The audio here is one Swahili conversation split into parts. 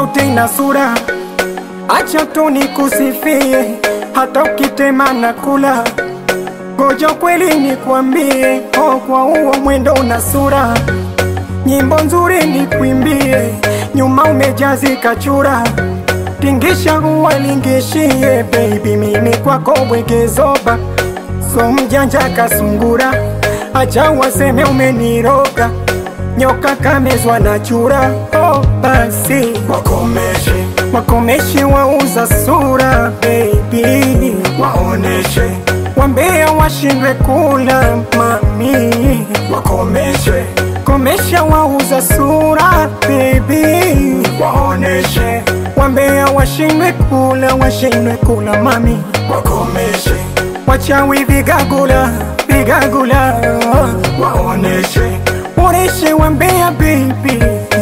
yote ina sura, acha tu nikusifie, hata ukitema na kula Ngoja kweli nikwambie, oh, kwa huo mwendo una sura, nyimbo nzuri nikwimbie, nyuma umejazika chura, tingisha uwalingishie, baby mimi kwako bwegezoba, so mjanja kasungura, acha waseme umeniroga, nyoka kamezwa na chura, oh, basi wakomeshe wakomeshe wauza sura, baby waoneshe wambea washindwe kula mami, wakomeshe komesha wauza sura baby, waoneshe wambea washindwe kula, washindwe kula mami, wakomeshe wachawi vigagula, vigagula, waoneshe oneshe wambea baby,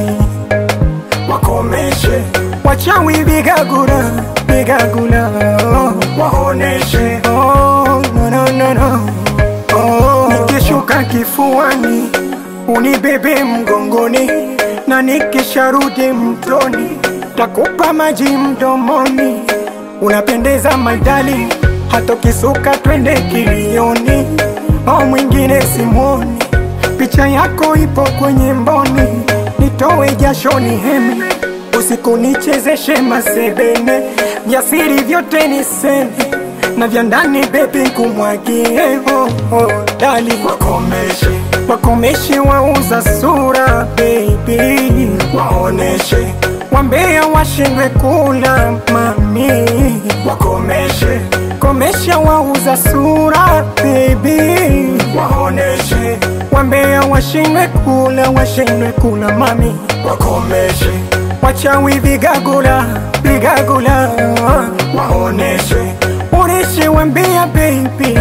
wakomeshe wachawi vigagula, vigagula, waoneshe oh, no, no, no, no. Oh, nikishuka kifuani unibebe mgongoni, na nikisharudi mtoni takupa maji mdomoni. Unapendeza maidali, hata ukisuka twende kilioni. Oh, mwingine simwoni, picha yako ipo kwenye mboni, nitowe jashoni hemi usiku nichezeshe masebene, vya siri vyote niseme na vya ndani bebi kumwagie oh, oh, dali wakomeshe wakomeshe wauza sura baby, waoneshe wambea washindwe kula mami, wakomeshe komesha wauza sura baby, waoneshe wambea washindwe kula, washindwe kula mami, wakomeshe wachawi vigagula, vigagula waoneshe oneshe wambea baby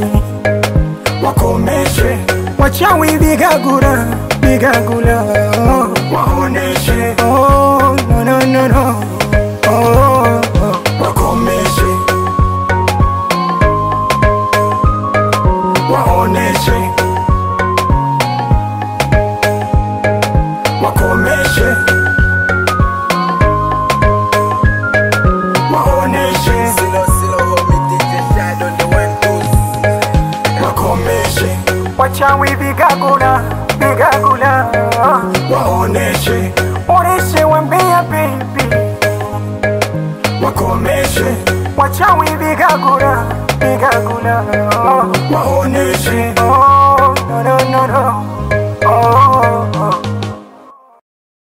wakomeshe wachawi vigagula, vigagula waoneshe Oh, no, no, no, no. Oh, oh. wakomeshe waoneshe wakomeshe waoneshe wakomeshe wachawi vigagula, vigagula waoneshe oneshe wambea baby wakomeshe wachawi vigagula, vigagula waoneshe